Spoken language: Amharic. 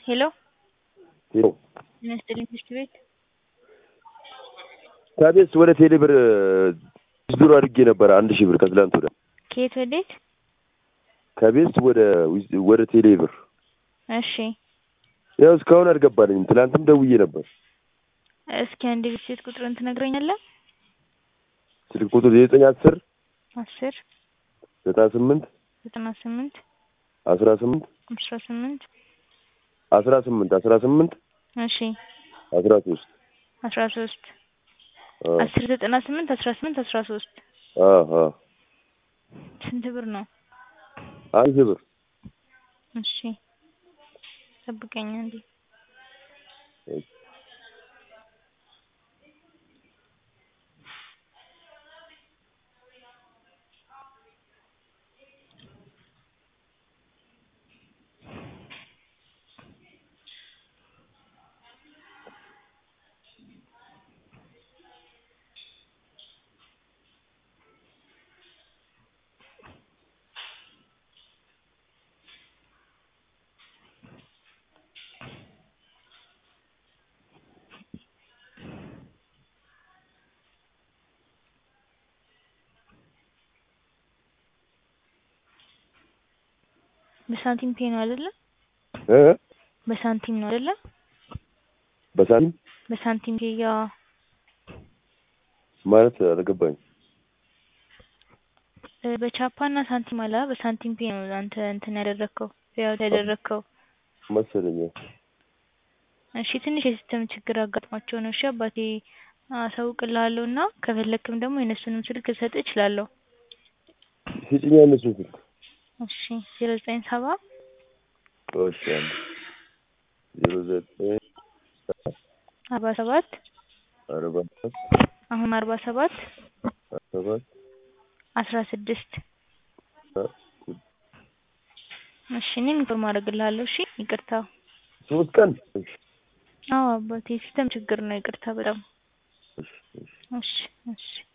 ሄሎ ሄሎ ጤና ይስጥልኝ ትምህርት ቤት ከቤት ወደ ቴሌ ብር ዊዝድሮ አድርጌ ነበረ አንድ ሺህ ብር ከትላንት ወደ ከየት ወዴት? ከቤት ወደ ዊዝ- ወደ ቴሌ ብር እሺ ያው እስካሁን አልገባልኝም። ትላንትም ደውዬ ነበር። እስኪ አንድ ቤት ቁጥርን ትነግረኛለህ? ስልክ ቁጥር ዘጠኝ አስር አስር ዘጠና ስምንት ዘጠና ስምንት አስራ ስምንት አስራ ስምንት አስራ ስምንት አስራ ስምንት እሺ አስራ ሶስት አስራ ሶስት አስር ዘጠና ስምንት አስራ ስምንት አስራ ሶስት ስንት ብር ነው? አንድ ሺህ ብር እሺ ጠብቀኝ አንዴ በሳንቲም ፔ ነው አይደለ? እ በሳንቲም ነው አይደለ? በሳንቲም በሳንቲም ፔ ያ ማለት አልገባኝ። እ በቻፓ እና ሳንቲም አላ በሳንቲም ፔ ነው አንተ እንትን ያደረግከው ያው ያደረግከው። መሰለኝ እሺ ትንሽ የሲስተም ችግር አጋጥሟቸው ነው። እሺ አባቴ አሳውቅልሃለሁ እና ከፈለክም ደግሞ የእነሱንም ስልክ ልሰጥህ እችላለሁ። ስጭኛ እነሱን ስልክ እሺ ዜሮ ዘጠኝ ሰባ እሺ አንድ ዜሮ ዘጠኝ አርባ ሰባት አርባ ሰባት አሁን አርባ ሰባት አርባ ሰባት አስራ ስድስት እሺ እኔም ኢንፎርም አደርግልሃለሁ። እሺ ይቅርታ። ሶስት ቀን እሺ አዎ አባቴ ሲስተም ችግር ነው። ይቅርታ በጣም እሺ እሺ እሺ እሺ